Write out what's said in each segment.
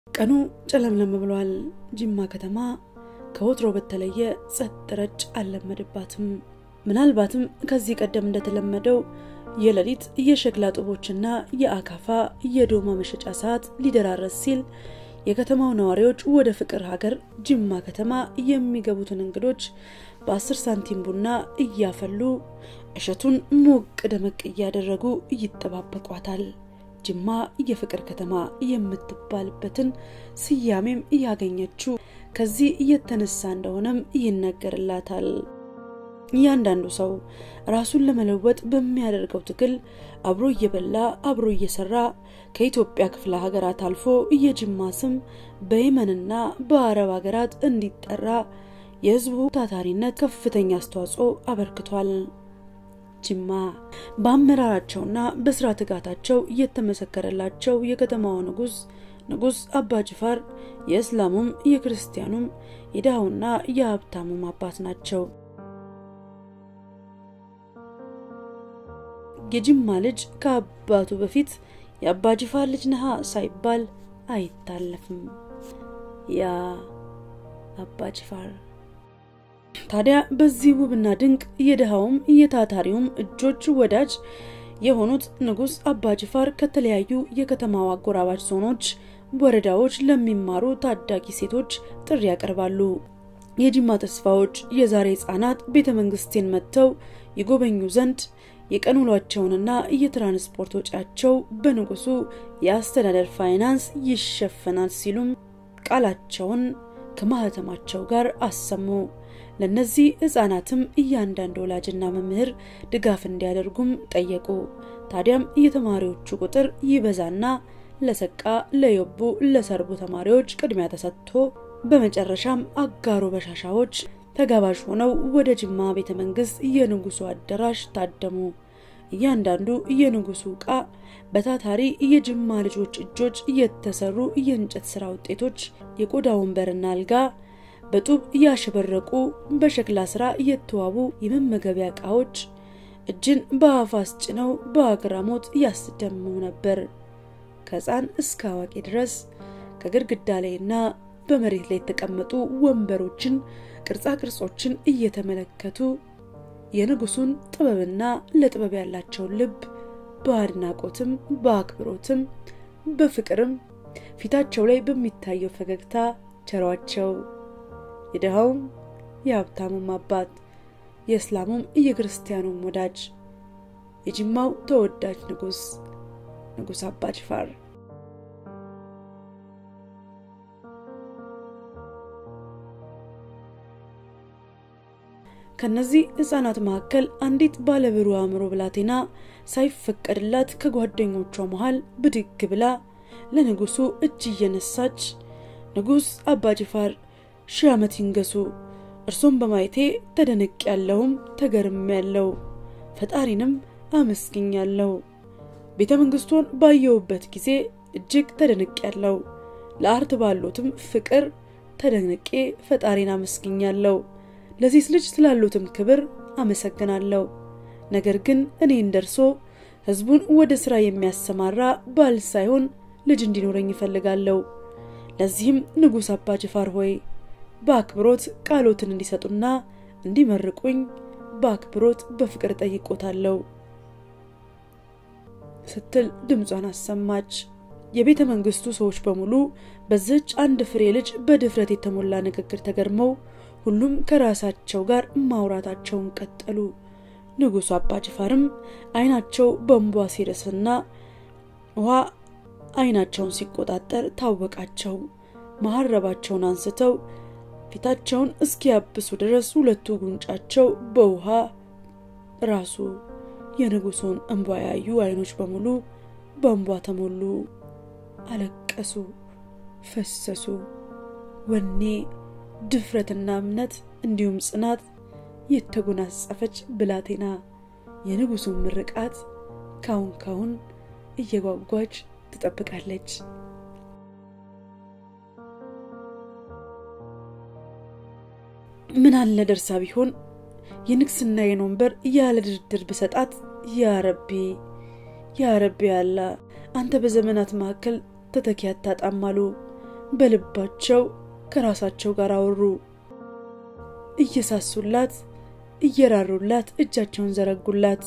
ቀኑ ጨለምለም ብሏል። ጅማ ከተማ ከወትሮ በተለየ ጸጥ ረጭ አልለመደባትም። ምናልባትም ከዚህ ቀደም እንደተለመደው የሌሊት የሸክላ ጡቦችና የአካፋ የዶማ መሸጫ ሰዓት ሊደራረስ ሲል የከተማው ነዋሪዎች ወደ ፍቅር ሀገር ጅማ ከተማ የሚገቡትን እንግዶች በአስር ሳንቲም ቡና እያፈሉ እሸቱን ሞቅ ደመቅ እያደረጉ ይጠባበቋታል። ጅማ የፍቅር ከተማ የምትባልበትን ስያሜም እያገኘችው ከዚህ እየተነሳ እንደሆነም ይነገርላታል። እያንዳንዱ ሰው ራሱን ለመለወጥ በሚያደርገው ትግል አብሮ እየበላ አብሮ እየሰራ ከኢትዮጵያ ክፍለ ሀገራት አልፎ የጅማ ስም በየመንና በአረብ ሀገራት እንዲጠራ የሕዝቡ ታታሪነት ከፍተኛ አስተዋጽኦ አበርክቷል። ጅማ በአመራራቸውና በስራ ትጋታቸው የተመሰከረላቸው የከተማዋ ንጉስ ንጉስ አባ ጅፋር የእስላሙም የክርስቲያኑም የድሃውና የሀብታሙም አባት ናቸው። የጅማ ልጅ ከአባቱ በፊት የአባ ጅፋር ልጅ ነሃ ሳይባል አይታለፍም። ያ አባ ጅፋር ታዲያ በዚህ ውብና ድንቅ የድሃውም የታታሪውም እጆች ወዳጅ የሆኑት ንጉስ አባ ጅፋር ከተለያዩ የከተማው አጎራባች ዞኖች፣ ወረዳዎች ለሚማሩ ታዳጊ ሴቶች ጥሪ ያቀርባሉ። የጅማ ተስፋዎች የዛሬ ህጻናት ቤተ መንግስቴን መጥተው ይጎበኙ ዘንድ የቀን ውሏቸውንና የትራንስፖርት ወጪያቸው በንጉሱ የአስተዳደር ፋይናንስ ይሸፈናል ሲሉም ቃላቸውን ከማህተማቸው ጋር አሰሙ። ለነዚህ ህጻናትም እያንዳንዱ ወላጅና መምህር ድጋፍ እንዲያደርጉም ጠየቁ። ታዲያም የተማሪዎቹ ቁጥር ይበዛና ለሰቃ፣ ለዮቡ፣ ለሰርቡ ተማሪዎች ቅድሚያ ተሰጥቶ በመጨረሻም አጋሮ በሻሻዎች ተጋባዥ ሆነው ወደ ጅማ ቤተ መንግስት የንጉሱ አዳራሽ ታደሙ። እያንዳንዱ የንጉሱ ዕቃ በታታሪ የጅማ ልጆች እጆች የተሰሩ የእንጨት ስራ ውጤቶች፣ የቆዳ ወንበርና አልጋ፣ በጡብ ያሸበረቁ በሸክላ ስራ የተዋቡ የመመገቢያ ዕቃዎች እጅን በአፍ አስጭነው በአግራሞት ያስደምሙ ነበር። ከህፃን እስከ አዋቂ ድረስ ከግድግዳ ላይና በመሬት ላይ የተቀመጡ ወንበሮችን ቅርጻ ቅርጾችን እየተመለከቱ የንጉሱን ጥበብና ለጥበብ ያላቸውን ልብ በአድናቆትም በአክብሮትም በፍቅርም ፊታቸው ላይ በሚታየው ፈገግታ ቸሯቸው። የድሃውም የሀብታሙም አባት የእስላሙም የክርስቲያኑም ወዳጅ የጅማው ተወዳጅ ንጉስ ንጉስ አባ ጅፋር ከነዚህ ህጻናት መካከል አንዲት ባለብሩህ አእምሮ ብላቴና ሳይፈቀድላት ከጓደኞቿ መሃል ብድግ ብላ ለንጉሱ እጅ እየነሳች ንጉስ አባ ጅፋር ሺህ ዓመት ይንገሱ፣ እርሶም በማየቴ ተደነቅ ያለውም ተገርም ያለው ፈጣሪንም አመስግኛለሁ። ቤተ መንግስቱን ባየውበት ጊዜ እጅግ ተደንቅ ያለው ለአርት ባሉትም ፍቅር ተደንቄ ፈጣሪን አመስግኛለሁ። ለዚህ ልጅ ስላሉትም ክብር አመሰግናለሁ። ነገር ግን እኔ እንደርሶ ህዝቡን ወደ ስራ የሚያሰማራ ባል ሳይሆን ልጅ እንዲኖረኝ ይፈልጋለሁ። ለዚህም ንጉሥ አባ ጅፋር ሆይ በአክብሮት ቃሎትን እንዲሰጡና እንዲመርቁኝ በአክብሮት በፍቅር ጠይቆታለሁ ስትል ድምጿን አሰማች። የቤተ መንግስቱ ሰዎች በሙሉ በዚች አንድ ፍሬ ልጅ በድፍረት የተሞላ ንግግር ተገርመው ሁሉም ከራሳቸው ጋር ማውራታቸውን ቀጠሉ። ንጉሱ አባ ጅፋርም አይናቸው በእንቧ ሲረስና ውሃ አይናቸውን ሲቆጣጠር ታወቃቸው። መሀረባቸውን አንስተው ፊታቸውን እስኪያብሱ ድረስ ሁለቱ ጉንጫቸው በውሃ ራሱ የንጉሱን እንቧ ያዩ አይኖች በሙሉ በእንቧ ተሞሉ። አለቀሱ፣ ፈሰሱ። ወኔ ድፍረትና እምነት እንዲሁም ጽናት የተጎናጸፈች ብላቴና የንጉሱን ምርቃት ካሁን ካሁን እየጓጓች ትጠብቃለች። ምን አለ ደርሳ ቢሆን የንግስናዬን ወንበር ያለ ድርድር ብሰጣት። ያረቢ ያረቢ አላ አንተ በዘመናት መካከል ተተኪ አታጣም አሉ በልባቸው ከራሳቸው ጋር አወሩ። እየሳሱላት እየራሩላት እጃቸውን ዘረጉላት።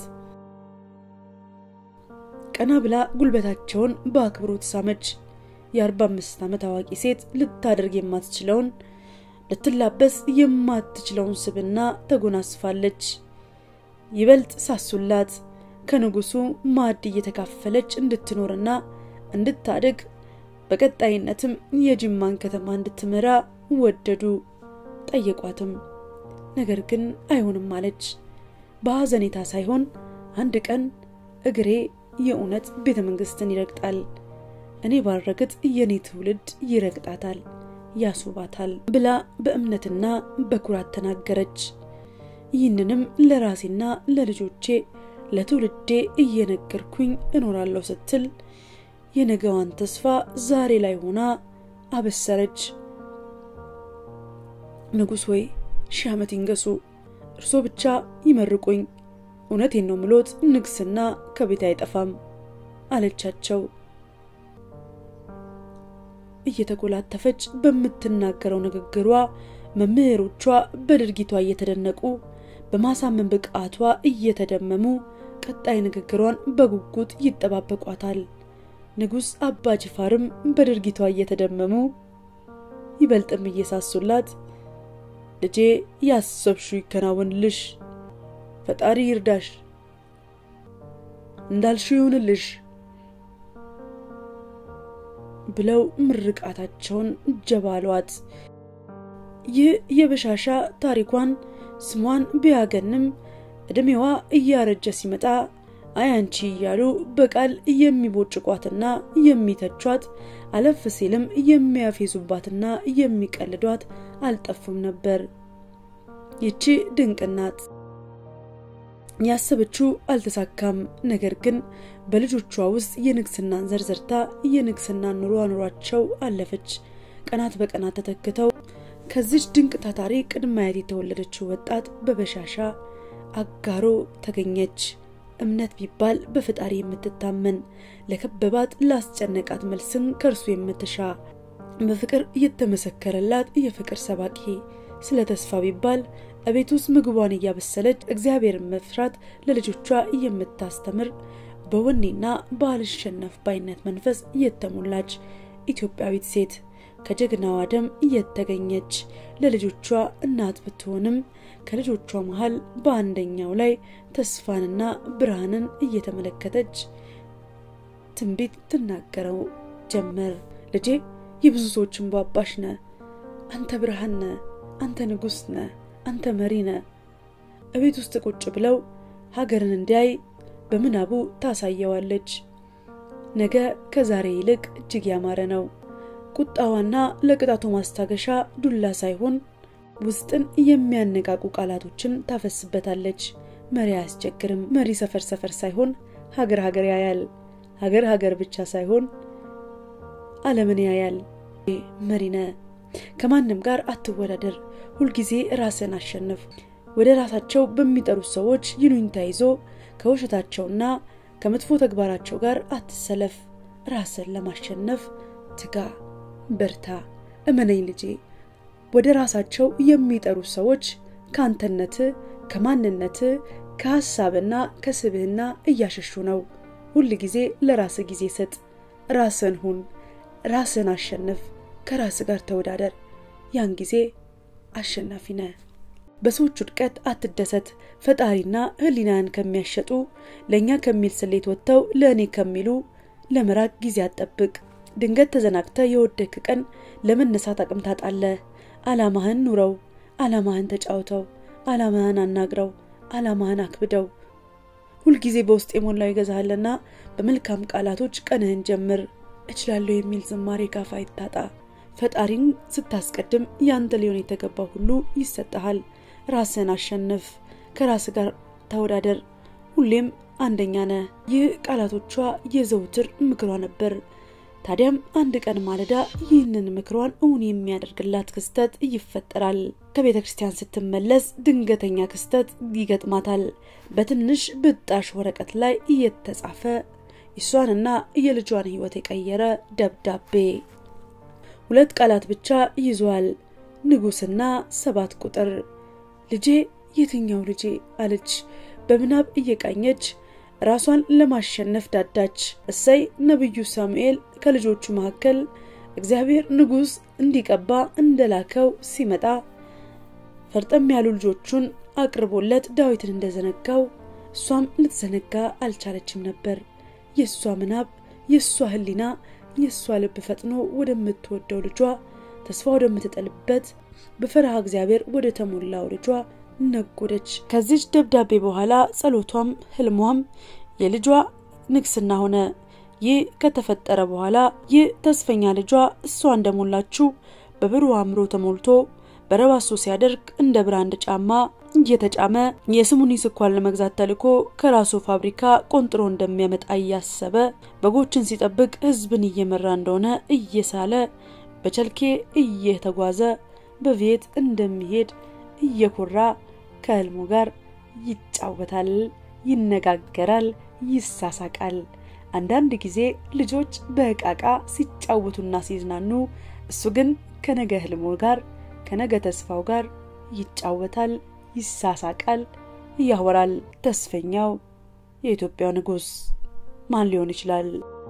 ቀና ብላ ጉልበታቸውን በአክብሮት ሳመች። የአርባ አምስት ዓመት አዋቂ ሴት ልታደርግ የማትችለውን ልትላበስ የማትችለውን ስብና ተጎናስፋለች። ይበልጥ ሳሱላት። ከንጉሱ ማዕድ እየተካፈለች እንድትኖርና እንድታድግ በቀጣይነትም የጅማን ከተማ እንድትመራ ወደዱ። ጠየቋትም። ነገር ግን አይሆንም አለች። በሐዘኔታ ሳይሆን አንድ ቀን እግሬ የእውነት ቤተ መንግስትን ይረግጣል፣ እኔ ባልረግጥ የኔ ትውልድ ይረግጣታል፣ ያስውባታል ብላ በእምነትና በኩራት ተናገረች። ይህንንም ለራሴና ለልጆቼ ለትውልዴ እየነገርኩኝ እኖራለሁ ስትል የነገዋን ተስፋ ዛሬ ላይ ሆና አበሰረች። ንጉሥ ወይ ሺህ ዓመት ይንገሱ፣ እርሶ ብቻ ይመርቁኝ። እውነቴን ነው ምሎት ንግስና ከቤት አይጠፋም አለቻቸው። እየተጎላተፈች በምትናገረው ንግግሯ መምህሮቿ በድርጊቷ እየተደነቁ በማሳመን ብቃቷ እየተደመሙ ቀጣይ ንግግሯን በጉጉት ይጠባበቋታል። ንጉሥ አባ ጅፋርም በድርጊቷ እየተደመሙ ይበልጥም እየሳሱላት ልጄ ያሰብሹ ይከናወንልሽ፣ ፈጣሪ ይርዳሽ፣ እንዳልሹ ይሁንልሽ ብለው ምርቃታቸውን ጀባሏት። ይህ የበሻሻ ታሪኳን ስሟን ቢያገንም ዕድሜዋ እያረጀ ሲመጣ አያንቺ እያሉ በቃል የሚቦጭቋትና የሚተቿት አለፍ ሲልም የሚያፌዙባትና የሚቀልዷት አልጠፉም ነበር። ይቺ ድንቅ ናት። ያሰበችው አልተሳካም። ነገር ግን በልጆቿ ውስጥ የንግስናን ዘርዘርታ የንግስናን ኑሮ አኑሯቸው አለፈች። ቀናት በቀናት ተተክተው ከዚች ድንቅ ታታሪ ቅድመ አያት የተወለደችው ወጣት በበሻሻ አጋሮ ተገኘች። እምነት ቢባል በፈጣሪ የምትታመን ለከበባት ላስጨነቃት መልስን ከእርሱ የምትሻ በፍቅር እየተመሰከረላት የፍቅር ሰባኪ ስለ ተስፋ ቢባል እቤት ውስጥ ምግቧን እያበሰለች እግዚአብሔርን መፍራት ለልጆቿ የምታስተምር በወኔና ባልሸነፍ ባይነት መንፈስ የተሞላች ኢትዮጵያዊት ሴት ከጀግናዋ ደም እየተገኘች ለልጆቿ እናት ብትሆንም ከልጆቿ መሀል በአንደኛው ላይ ተስፋንና ብርሃንን እየተመለከተች ትንቢት ትናገረው ጀመር። ልጄ የብዙ ሰዎች እንባ አባሽ ነ፣ አንተ ብርሃን ነ፣ አንተ ንጉሥ ነ፣ አንተ መሪ ነ። እቤት ውስጥ ቁጭ ብለው ሀገርን እንዲያይ በምናቡ ታሳየዋለች። ነገ ከዛሬ ይልቅ እጅግ ያማረ ነው። ቁጣዋና ለቅጣቱ ማስታገሻ ዱላ ሳይሆን ውስጥን የሚያነቃቁ ቃላቶችን ታፈስበታለች። መሪ አያስቸግርም። መሪ ሰፈር ሰፈር ሳይሆን ሀገር ሀገር ያያል። ሀገር ሀገር ብቻ ሳይሆን ዓለምን ያያል። መሪነ ከማንም ጋር አትወዳደር። ሁልጊዜ ራስን አሸንፍ። ወደ ራሳቸው በሚጠሩት ሰዎች ይሉኝታ ይዞ ከውሸታቸውና ከመጥፎ ተግባራቸው ጋር አትሰለፍ። ራስን ለማሸነፍ ትጋ፣ በርታ፣ እመነኝ ልጄ። ወደ ራሳቸው የሚጠሩ ሰዎች ከአንተነት፣ ከማንነት፣ ከሀሳብና ከስብህና እያሸሹ ነው። ሁል ጊዜ ለራስ ጊዜ ስጥ። ራስን ሁን፣ ራስን አሸንፍ፣ ከራስ ጋር ተወዳደር። ያን ጊዜ አሸናፊ ነህ። በሰዎች ውድቀት አትደሰት። ፈጣሪና ሕሊናን ከሚያሸጡ ለእኛ ከሚል ስሌት ወጥተው ለእኔ ከሚሉ ለመራቅ ጊዜ አትጠብቅ። ድንገት ተዘናግተ የወደክ ቀን ለመነሳት አቅም ታጣለህ። ዓላማህን ኑረው፣ ዓላማህን ተጫውተው፣ ዓላማህን አናግረው፣ ዓላማህን አክብደው። ሁልጊዜ በውስጥ የሞላው ይገዛሃልና በመልካም ቃላቶች ቀንህን ጀምር። እችላለሁ የሚል ዝማሬ ካፍ አይታጣ። ፈጣሪን ስታስቀድም ያንተ ሊሆን የተገባው ሁሉ ይሰጠሃል። ራስን አሸንፍ፣ ከራስ ጋር ተወዳደር፣ ሁሌም አንደኛ ነህ። ይህ ቃላቶቿ የዘውትር ምክሯ ነበር። ታዲያም አንድ ቀን ማለዳ ይህንን ምክሯን እውን የሚያደርግላት ክስተት ይፈጠራል። ከቤተ ክርስቲያን ስትመለስ ድንገተኛ ክስተት ይገጥማታል። በትንሽ ብጣሽ ወረቀት ላይ እየተጻፈ የሷንና የልጇን ሕይወት የቀየረ ደብዳቤ። ሁለት ቃላት ብቻ ይዟል፣ ንጉሥና ሰባት ቁጥር። ልጄ የትኛው ልጄ አለች በምናብ እየቃኘች ራሷን ለማሸነፍ ዳዳች። እሰይ ነቢዩ ሳሙኤል ከልጆቹ መካከል እግዚአብሔር ንጉሥ እንዲቀባ እንደላከው ሲመጣ ፈርጠም ያሉ ልጆቹን አቅርቦለት ዳዊትን እንደዘነጋው እሷም ልትዘነጋ አልቻለችም ነበር። የእሷ ምናብ፣ የእሷ ሕሊና፣ የእሷ ልብ ፈጥኖ ወደምትወደው ልጇ ተስፋ ወደምትጠልበት በፈረሃ እግዚአብሔር ወደ ተሞላው ልጇ ነጎደች። ከዚች ደብዳቤ በኋላ ጸሎቷም ህልሟም የልጇ ንግስና ሆነ። ይህ ከተፈጠረ በኋላ ይህ ተስፈኛ ልጇ እሷ እንደሞላችው በብሩህ አእምሮ ተሞልቶ በረባሶ ሲያደርግ እንደ ብራንድ ጫማ እየተጫመ የስሙኒ ስኳር ለመግዛት ተልኮ ከራሱ ፋብሪካ ቆንጥሮ እንደሚያመጣ እያሰበ በጎችን ሲጠብቅ ህዝብን እየመራ እንደሆነ እየሳለ በቸልኬ እየተጓዘ በቤት እንደሚሄድ እየኮራ ከህልሙ ጋር ይጫወታል፣ ይነጋገራል፣ ይሳሳቃል። አንዳንድ ጊዜ ልጆች በእቃቃ ሲጫወቱና ሲዝናኑ፣ እሱ ግን ከነገ ህልሙ ጋር ከነገ ተስፋው ጋር ይጫወታል፣ ይሳሳቃል፣ ያወራል። ተስፈኛው የኢትዮጵያው ንጉሥ ማን ሊሆን ይችላል?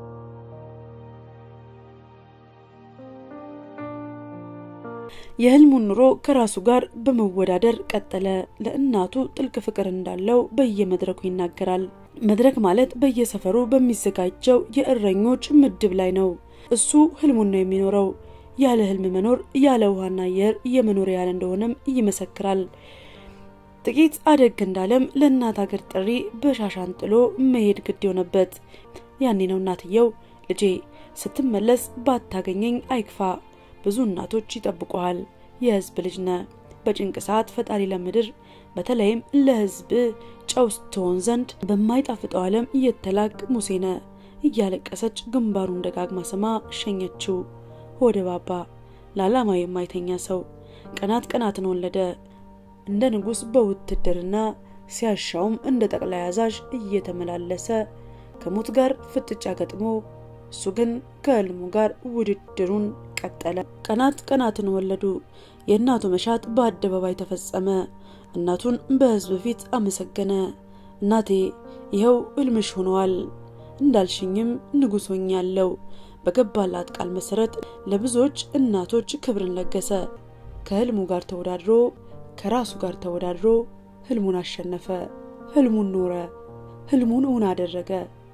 የህልሙን ኑሮ ከራሱ ጋር በመወዳደር ቀጠለ። ለእናቱ ጥልቅ ፍቅር እንዳለው በየመድረኩ ይናገራል። መድረክ ማለት በየሰፈሩ በሚዘጋጀው የእረኞች ምድብ ላይ ነው። እሱ ህልሙን ነው የሚኖረው። ያለ ህልም መኖር ያለ ውሃና አየር የመኖር ያህል እንደሆነም ይመሰክራል። ጥቂት አደግ እንዳለም ለእናት ሀገር ጥሪ በሻሻን ጥሎ መሄድ ግድ የሆነበት ያኔ ነው እናትየው ልጄ ስትመለስ ባታገኘኝ አይክፋ ብዙ እናቶች ይጠብቁሃል። የህዝብ ልጅ ነ በጭንቅ ሰዓት ፈጣሪ ለምድር በተለይም ለህዝብ ጨው ትሆን ዘንድ በማይጣፍጠው ዓለም እየተላክ ሙሴ ነ እያለቀሰች ግንባሩን ደጋግማ ስማ ሸኘችው። ሆደ ባባ ለዓላማ የማይተኛ ሰው ቀናት ቀናትን ወለደ። እንደ ንጉሥ በውትድርና ሲያሻውም እንደ ጠቅላይ አዛዥ እየተመላለሰ ከሞት ጋር ፍጥጫ ገጥሞ እሱ ግን ከህልሙ ጋር ውድድሩን ቀጠለ። ቀናት ቀናትን ወለዱ። የእናቱ መሻት በአደባባይ ተፈጸመ። እናቱን በህዝብ ፊት አመሰገነ። እናቴ ይኸው ህልምሽ ሆነዋል፣ እንዳልሽኝም ንጉሥ ሆኛለሁ። በገባላት ቃል መሰረት ለብዙዎች እናቶች ክብርን ለገሰ። ከህልሙ ጋር ተወዳድሮ ከራሱ ጋር ተወዳድሮ ህልሙን አሸነፈ። ህልሙን ኖረ። ህልሙን እውን አደረገ።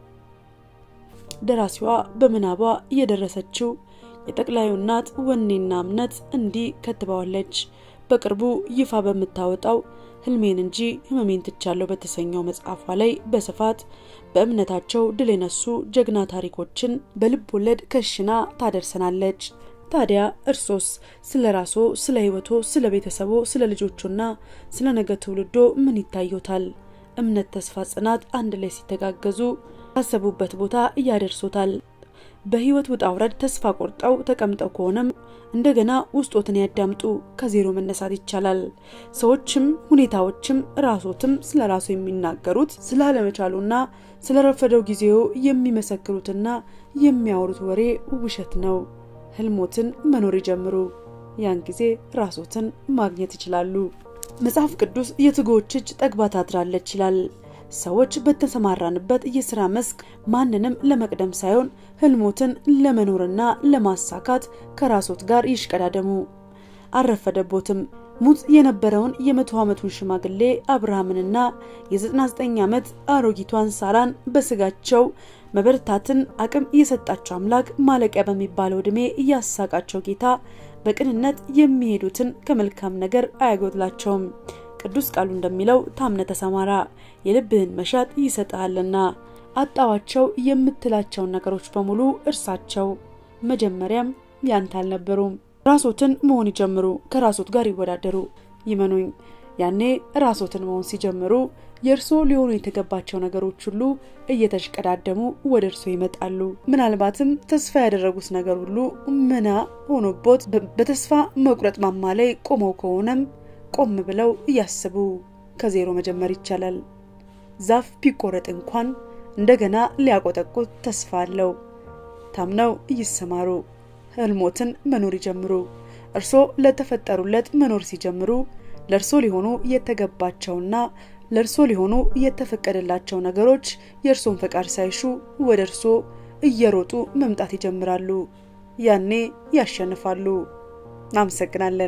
ደራሲዋ በምናቧ የደረሰችው የጠቅላዩ እናት ወኔና እምነት እንዲህ ከትባዋለች። በቅርቡ ይፋ በምታወጣው ህልሜን እንጂ ህመሜን ትቻለሁ በተሰኘው መጽሐፏ ላይ በስፋት በእምነታቸው ድል የነሱ ጀግና ታሪኮችን በልብ ወለድ ከሽና ታደርሰናለች። ታዲያ እርሶስ ስለ ራሶ፣ ስለ ህይወቶ፣ ስለ ቤተሰቦ፣ ስለ ልጆቹና ስለ ነገ ትውልዶ ምን ይታዩታል? እምነት፣ ተስፋ፣ ጽናት አንድ ላይ ሲተጋገዙ ካሰቡበት ቦታ እያደርሶታል። በህይወት ውጣ ውረድ ተስፋ ቆርጠው ተቀምጠው ከሆነም እንደገና ውስጦትን ያዳምጡ። ከዜሮ መነሳት ይቻላል። ሰዎችም ሁኔታዎችም ራሶትም ስለ ራሱ የሚናገሩት ስላለመቻሉና ስለ ረፈደው ጊዜው የሚመሰክሩትና የሚያወሩት ወሬ ውሸት ነው። ህልሞትን መኖር ይጀምሩ። ያን ጊዜ ራሶትን ማግኘት ይችላሉ። መጽሐፍ ቅዱስ የትጉዎች እጅ ጠግባ ታድራለች ይላል። ሰዎች በተሰማራንበት የስራ መስክ ማንንም ለመቅደም ሳይሆን ህልሞትን ለመኖርና ለማሳካት ከራሶት ጋር ይሽቀዳደሙ። አልረፈደቦትም። ሙት የነበረውን የመቶ ዓመቱን ሽማግሌ አብርሃምንና የ99 ዓመት አሮጊቷን ሳራን በስጋቸው መበርታትን አቅም የሰጣቸው አምላክ ማለቂያ በሚባለው ዕድሜ እያሳቃቸው ጌታ በቅንነት የሚሄዱትን ከመልካም ነገር አያጎድላቸውም። ቅዱስ ቃሉ እንደሚለው ታምነ ተሰማራ የልብህን መሻት ይሰጥሃልና። አጣዋቸው የምትላቸውን ነገሮች በሙሉ እርሳቸው። መጀመሪያም ያንተ አልነበሩም። ራሶትን መሆን ይጀምሩ። ከራሶት ጋር ይወዳደሩ። ይመኑኝ፣ ያኔ ራሶትን መሆን ሲጀምሩ የእርሶ ሊሆኑ የተገባቸው ነገሮች ሁሉ እየተሽቀዳደሙ ወደ እርሶ ይመጣሉ። ምናልባትም ተስፋ ያደረጉት ነገር ሁሉ ምና ሆኖቦት በተስፋ መቁረጥ ማማ ላይ ቆመው ከሆነም ቆም ብለው እያስቡ ከዜሮ መጀመር ይቻላል። ዛፍ ቢቆረጥ እንኳን እንደገና ሊያቆጠቁት ተስፋ አለው። ታምነው ይሰማሩ። ህልሞትን መኖር ይጀምሩ። እርሶ ለተፈጠሩለት መኖር ሲጀምሩ ለእርሶ ሊሆኑ የተገባቸውና ለእርሶ ሊሆኑ የተፈቀደላቸው ነገሮች የእርሶን ፈቃድ ሳይሹ ወደ እርሶ እየሮጡ መምጣት ይጀምራሉ። ያኔ ያሸንፋሉ። እናመሰግናለን።